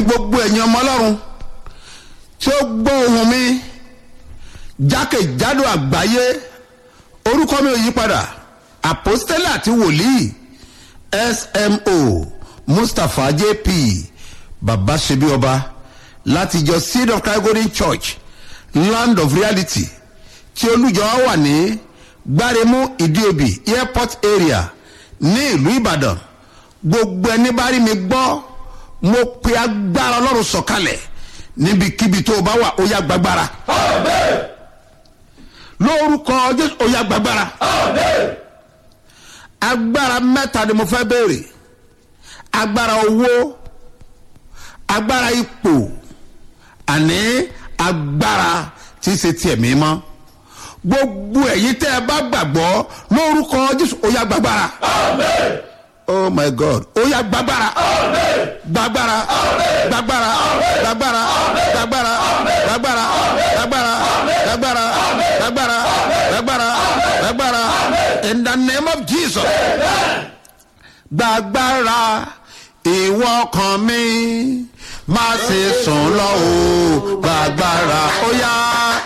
gbogbo ẹ̀yin ọmọ ọlọ́run tí ó gbọ́ ohùn mi jákèjádò àgbáyé orúkọ mi ò yí padà àpòstélà àti wòlíì smo mustapha jp baba ṣebí ọba láti ìjọ seed of christ golden church land of reality tí olùjọ wà ní gbáremú ìdíòbí airport area ní ìlú ìbàdàn gbogbo ẹni bá rí mi gbọ́ mo pe agbára ọlọ́run sọ̀kalẹ̀ níbikíbi tó o bá wà ó yá gbàgbára lórúkọ jésù ó yá gbàgbára agbára mẹ́ta ni mo fẹ́ béèrè agbára owó agbára ipò àní agbára tí í ṣe tiẹ̀ mímọ́ gbogbo ẹ̀yin tẹ́ ẹ bá gbàgbọ́ lórúkọ jésù ó yá gbàgbára oh my god ó yá gbàgbára gbàgbára gbàgbára gbàgbára gbàgbára gbàgbára gbàgbára gbàgbára gbàgbára gbàgbára gbàgbára in the name of jesus gbàgbára ìwọ kan mi má ṣe sùn lọ o gbàgbára ó yá